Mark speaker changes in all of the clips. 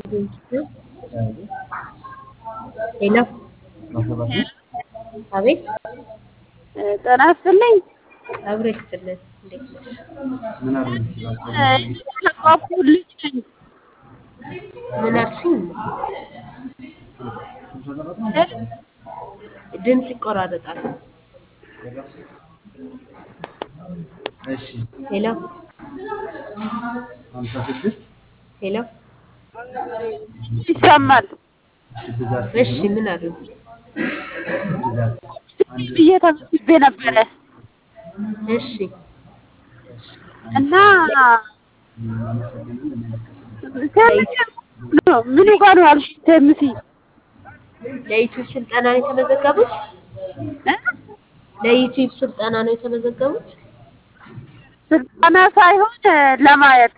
Speaker 1: ሄሎ አቤት
Speaker 2: ጤና ይስጥልኝ።
Speaker 1: አብሮ ይስጥልን። እንዴት ነሽ?
Speaker 2: የተቋቁ ልጅ ነኝ።
Speaker 1: ምን አልሽኝ? ድምፅ ይቆራረጣል። ሄሎ ሄሎ
Speaker 2: ይሰማል
Speaker 1: እሺ፣ ምን አሉ?
Speaker 2: ብዬ ተመዝግቤ ነበረ
Speaker 1: እሺ
Speaker 2: እና ምኑ ጋር ነው ያልሽኝ? ቴምሲ
Speaker 1: ለዩቲዩብ ስልጠና ነው የተመዘገቡት? ለዩቲዩብ ስልጠና ነው የተመዘገቡት?
Speaker 2: ስልጠና ሳይሆን ለማየት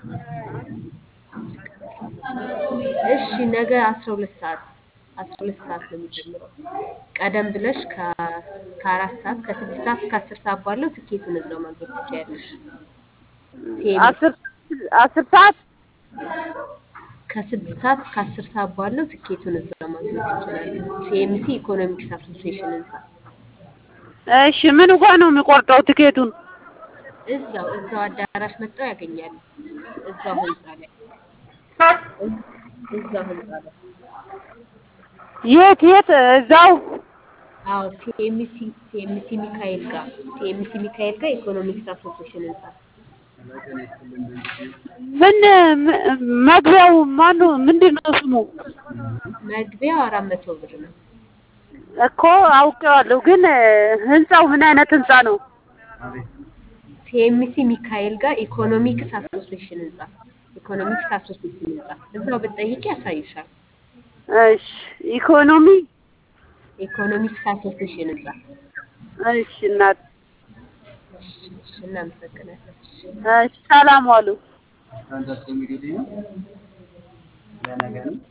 Speaker 1: እሺ ነገ አስራ ሁለት ሰዓት አስራ ሁለት ሰዓት ነው የሚጀምረው። ቀደም ብለሽ ከ- ከአራት ሰዓት ከስድስት ሰዓት እስከ አስር ሰዓት ባለው ትኬቱን እዛው ማግኘት ትችያለሽ። ቴሌ-
Speaker 2: አስር አስር ሰዓት
Speaker 1: ከስድስት ሰዓት እስከ አስር ሰዓት ባለው ትኬቱን እዛው ማግኘት ይችላሉ። ሲኤምሲ ኢኮኖሚክስ አሶሲዬሽን ህንፃ
Speaker 2: እሺ ምኑ ጋር ነው የሚቆርጠው ትኬቱን?
Speaker 1: እዛው እዛው አዳራሽ መጥተው ያገኛሉ። እዛው ህንፃ ላይ እዛው ህንፃ ላይ
Speaker 2: የት የት? እዛው
Speaker 1: አዎ ሲኤምሲ ሲኤምሲ ሚካኤል ጋር ሲኤምሲ ሚካኤል ጋር ኢኮኖሚክስ አሶሲዬሽን ህንፃ
Speaker 2: ምን ም- መግቢያው ማነው? ምንድን ነው ስሙ?
Speaker 1: መግቢያው አራት መቶ ብር ነው።
Speaker 2: እኮ አውቄዋለሁ፣ ግን ህንፃው ምን አይነት ህንፃ ነው?
Speaker 1: ሲኤምሲ ሚካኤል ጋር ኢኮኖሚክስ አሶሲዬሽን ህንፃ ኢኮኖሚክስ አሶሲዬሽን ህንፃ እዛው ብትጠይቂ ያሳይሻል።
Speaker 2: እሺ ኢኮኖሚ
Speaker 1: ኢኮኖሚክስ አሶሲዬሽን ህንፃ
Speaker 2: እሺ እናት
Speaker 1: እሺ፣ እሺ፣ እናመሰግናለን። እሺ።
Speaker 2: እሺ ሰላም ዋሉ።
Speaker 3: ስታንዳፕ ኮሜዲ ላይ ነው። ለነገ ነው።